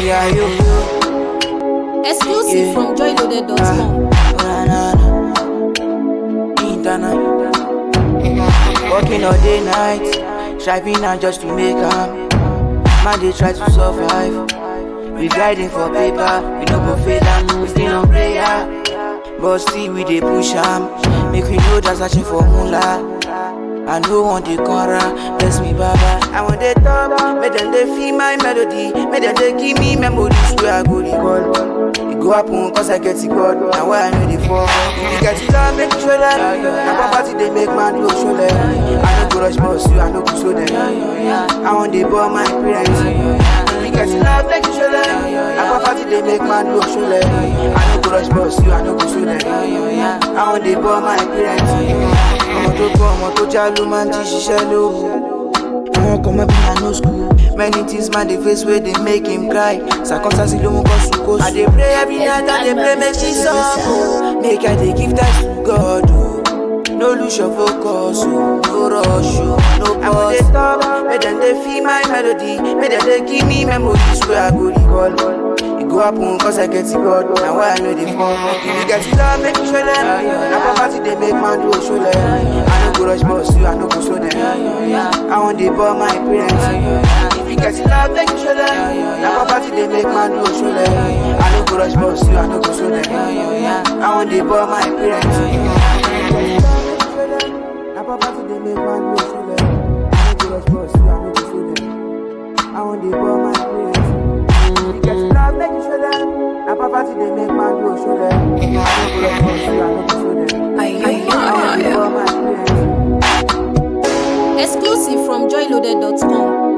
yeah, you. Exclusive Yeah. from joyloaded.com. Na, na, na. Internet. Working all day, night. Striving out just to make am. Man, they try to survive. We grinding for paper. We no go fail am. We still on prayer. But still, we dey push am. Make we know that searching for moolah. I no want the corner, bless me, Baba. I want the top, make them they feel my melody, make them they give me memories where I go recall. It go happen cause I get it God, now why I know the fall. If you get it love, make you show them. Now property they make man look show them. I no go rush boss you, I no go show them. I want the ball my parents. If you get it love, make you show them. Now property they make man look show them. I no go rush boss you, I no go show them. I want the ball my parents. ọmọ tó gbọ́ ọmọ tó já ló máa ń jí ṣiṣẹ́ lóru. àwọn kan mọ́ bí na no school many things man dey face wey dey make him cry circumstances ló mú kọ́ sùn kó sùn. i dey pray every night i dey pray make she solve o make i dey give thanks to god o no lose your focus o no rush o no pause. i wan dey stop make dem dey feel my melody make dem dey give me memories wey i go recall. E go happen cause I get it God Na why I know the fall If you get it love, make you show them Na poverty they make man do show them I no go rush boss you, I no go slow them I want the ball my parents If you get it love, make you show them Na poverty they make man do show them I no go rush boss you, I no go slow them I want the ball my parents Na poverty they make man do show them I no go rush boss you, I no go slow them I want the ball my parents you get love, make you show them. Now poverty they make man do show them. I don't go love for you, I don't go show them. I want to go my parents. Exclusive from joyloaded.com.